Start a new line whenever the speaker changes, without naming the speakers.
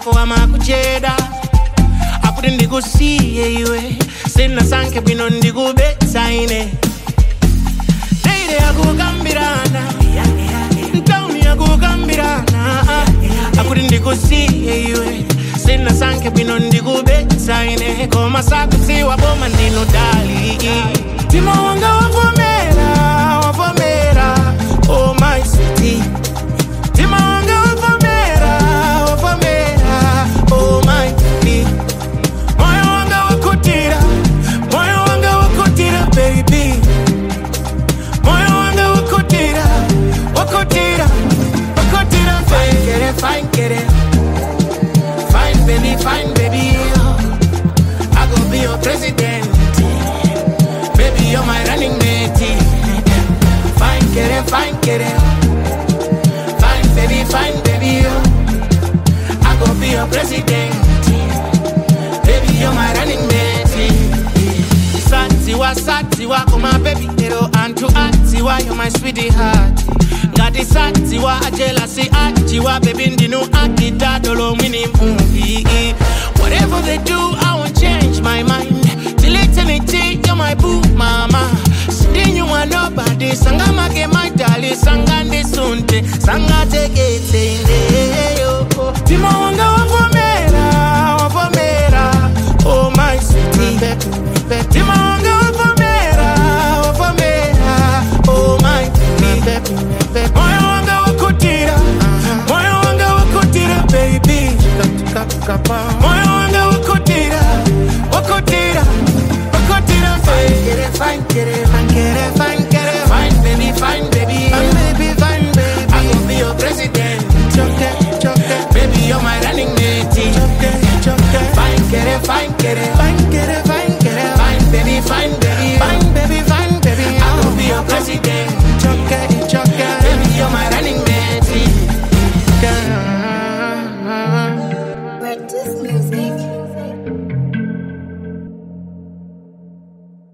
ako amakucheda akuti ndikusiye iwe sinasankhe bwino ndikubetsa ine teire yakukambirana ntauni yakukambirana akuti ndikusiye iwe sinasankhe bwino ndikubetsa ine koma sakutsiwa boma ndinodali mtima wanga wavomera wavomera oh my city mtima wanga wavomera wavomera oh my city moyo wanga wakutira moyo wanga wakutira baby moyo wanga wakutira wakutira wakutira fine get it fine get it fine baby fine baby I go be your president baby you're my running mate fine get it fine get it fine baby fine baby I go be your president baby you're my running mate satiwa satiwa koma baby ero antu atiwa you're my sweetheart ngati satiwa ajelasi achiwa baby ndinu akitadolo mwini movie whatever they do i won't change my mind till eternity you're my boo mama sindinyumwa nobody sangamake my darling sangandisunte sangatekete indeyo mtima wanga wavomera wavomera oh my city mtima wanga wavomera wavomera oh my city moyo wanga wakutira moyo wanga wakutira baby moyo